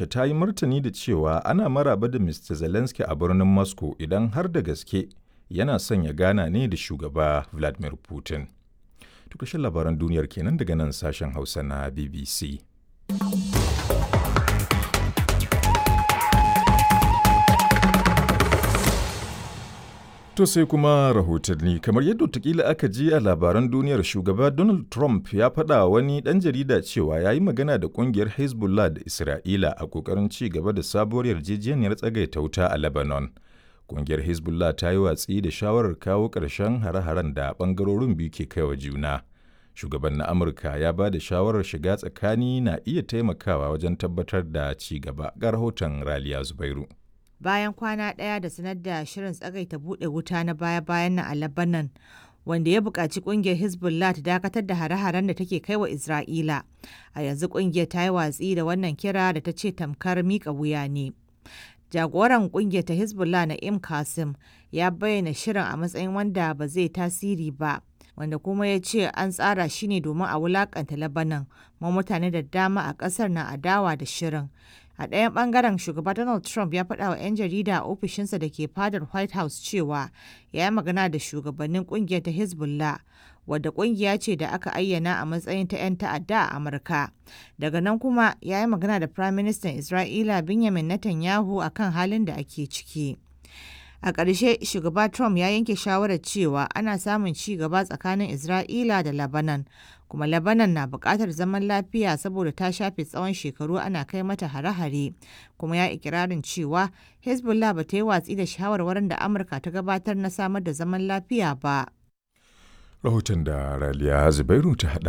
Rasha ta yi martani da cewa ana maraba da Mr. Zelensky a birnin Moscow idan har da gaske yana son ya gana ne da shugaba Vladimir Putin. Tukashin labaran duniyar kenan daga nan sashen Hausa na BBC. To sai kuma rahotanni kamar yadda watakila aka ji a labaran duniyar shugaba Donald Trump ya faɗa wani ɗan jarida cewa ya yi magana da ƙungiyar Hezbollah da Isra'ila a ƙoƙarin ci gaba da sabuwar yarjejeniyar tsagaita wuta a Lebanon. Ƙungiyar Hezbollah ta yi watsi da shawarar kawo ƙarshen hare-haren da ɓangarorin biyu ke kaiwa juna. Shugaban na Amurka ya ba da shawarar shiga tsakani na iya taimakawa wajen tabbatar da ci gaba ga rahoton Raliya Zubairu. bayan kwana ɗaya da sanar da shirin tsagaita buɗe wuta na baya-bayan nan a Lebanon, wanda ya buƙaci ƙungiyar Hezbollah ta dakatar da hare-haren da take kai wa Isra'ila. A yanzu ƙungiyar ta yi watsi da wannan kira da ta ce tamkar miƙa wuya ne. Jagoran ƙungiyar ta Hezbollah na Im Qasim ya bayyana shirin a matsayin wanda ba zai tasiri ba. wanda kuma ya ce an tsara shi ne domin a wulakanta Lebanon, ma mutane da dama a ƙasar na adawa da shirin. A ɗayan ɓangaren shugaba Donald Trump ya faɗa wa 'yan jarida a ofishinsa da ke fadar White House cewa ya yi magana da shugabannin ƙungiyar ta Hezbollah wadda ƙungiya ce da aka ayyana a matsayin ta 'yan ta'adda a Amurka. Daga nan kuma ya yi magana da Prime Minister Isra'ila Benjamin Netanyahu akan halin da ake ciki. A ƙarshe shugaba Trump ya yanke shawarar cewa ana samun ci gaba tsakanin Isra'ila da Lebanon kuma Lebanon na buƙatar zaman lafiya saboda ta shafe tsawon shekaru ana kai mata hare-hare kuma ya ikirarin cewa Hezbollah ba ta yi watsi da shawarwarin da Amurka ta gabatar na samar da zaman lafiya ba. Rahoton da Raliya Zubairu ta haɗa